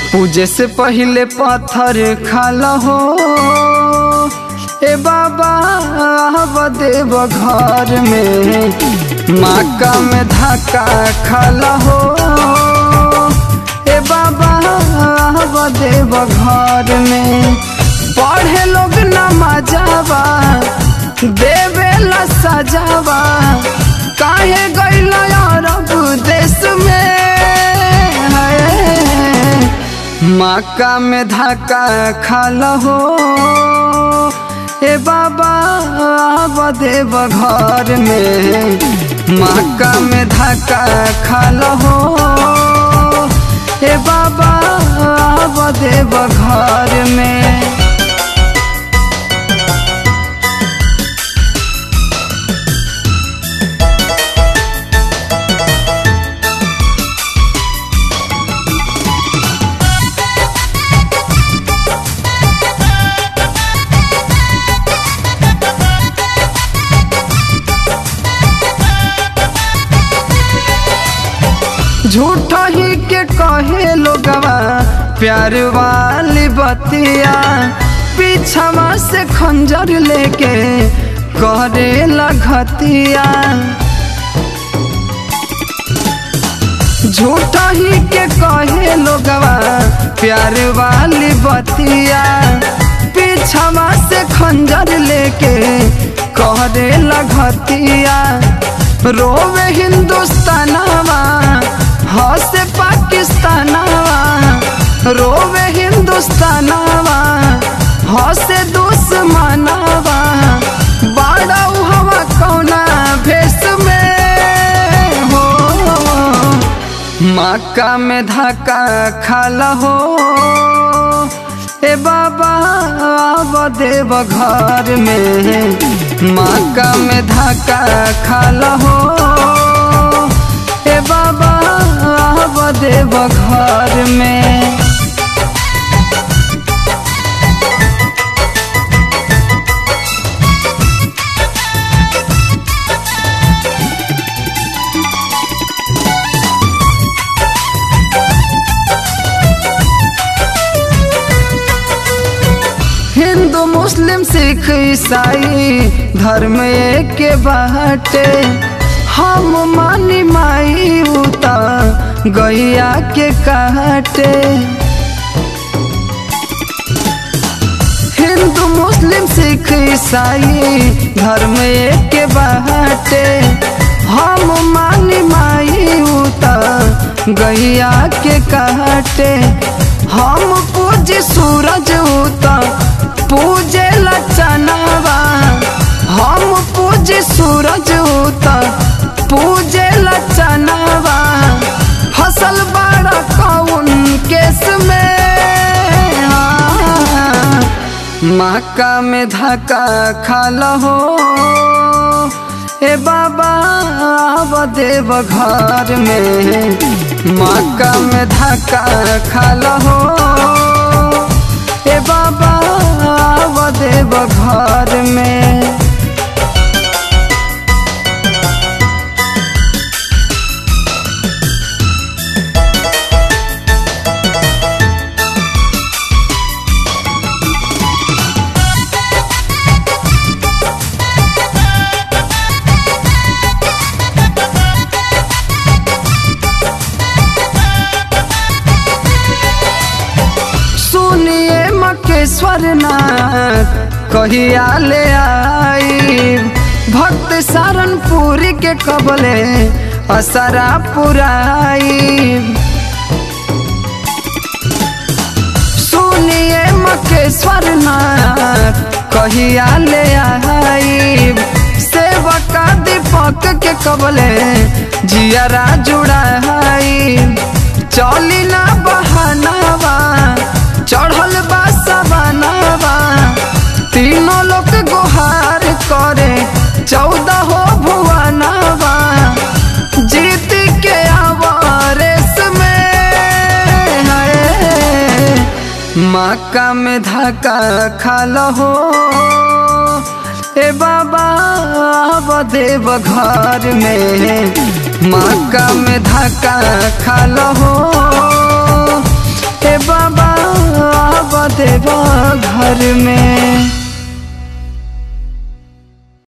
पूजे से पहले पत्थर खाला हो ए बाबा देव घर में माका में धक्का खाला हो ए बाबा देव घर में पढ़े लोग नमाजावा देवेला सजावा काहे गैल अरब देश में है माका में धक्का खाल हो ए बाबा देव घर में माका में धक्का खाल हो ए बाबा देव घर में झूठ ही के कहे लोगवा प्यार वाली बतिया पीछवा से खंजर लेके करे लगतिया झूठ ही के कहे लोगवा प्यार वाली बतिया पीछवा से खंजर लेके करे लगतिया रोवे हिंदुस्तानवा हंसे पाकिस्तानवा रोवे हिंदुस्तानवा हंसे दुश्मनवा बड़ा हवा कौना भेष में हो मक्का में धक्का खाला हो ए बाबा देव घर में मक्का में धक्का खाला हो ए बाबा देव घर में हिंदू मुस्लिम सिख ईसाई धर्म एक के बाटे हम मानी माई उता गैया के काटे हिंदू मुस्लिम सिख ईसाई धर्म एक के बाटे हम मानी माई उता गैया के काटे हम पूज सूरज उता पूजे लचनवा हम पूज सूरज उता पूजे लचनवा फसल बड़ा कौन केस में मक्का में धक्का खाल हो ए बाबा देव घर में मक्का में धक्का खाल हो ए बाबा देव घर में सुनिए मकेश्वर नाथ कहिया ले आई भक्त सारनपुर के कबले असरा पुराई सुनिए मकेश्वर नाथ कहिया ले आई सेवका दीपक के कबले जियरा जुड़ाई चली ना बहानावा चढ़ल बा सवानावा तीनों लोग गुहार करे चौदह हो भुवनावा जीत के आवारेस में है मक्का में धक्का खाल हो ए बाबा देव घर में मक्का में धक्का खाल हो ए बाबा देवा घर में